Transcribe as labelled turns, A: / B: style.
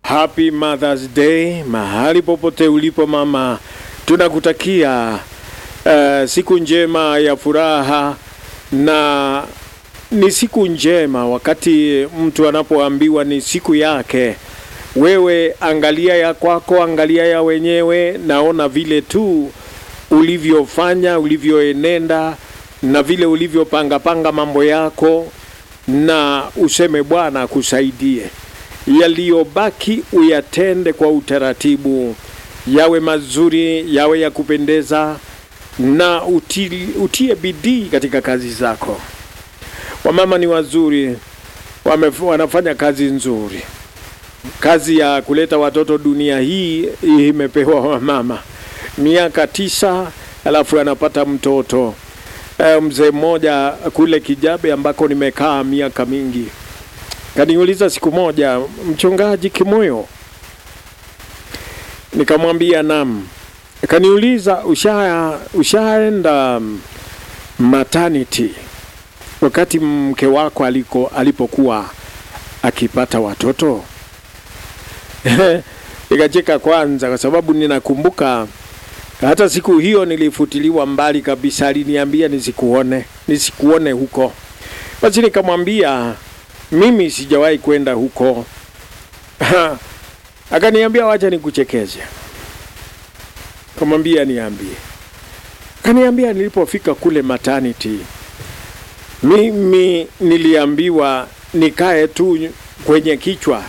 A: Happy Mother's Day mahali popote ulipo mama, tunakutakia uh, siku njema ya furaha, na ni siku njema wakati mtu anapoambiwa ni siku yake. Wewe angalia ya kwako, angalia ya wenyewe, naona vile tu ulivyofanya, ulivyoenenda na vile ulivyopangapanga mambo yako, na useme Bwana akusaidie yaliyobaki uyatende kwa utaratibu, yawe mazuri, yawe ya kupendeza, na uti, utie bidii katika kazi zako. Wamama ni wazuri, wame, wanafanya kazi nzuri. Kazi ya kuleta watoto dunia hii imepewa wamama, miaka tisa, alafu anapata mtoto. E, mzee mmoja kule Kijabe ambako nimekaa miaka mingi kaniuliza siku moja, mchungaji Kimoyo, nikamwambia nam. Kaniuliza, usha ushaenda maternity wakati mke wako aliko alipokuwa akipata watoto? Nikacheka kwanza, kwa sababu ninakumbuka hata siku hiyo nilifutiliwa mbali kabisa. Aliniambia nisikuone, nisikuone huko. Basi nikamwambia mimi sijawahi kwenda huko. Akaniambia wacha nikuchekeze. Kamwambia niambie. Akaniambia nilipofika kule maternity, mimi niliambiwa nikae tu kwenye kichwa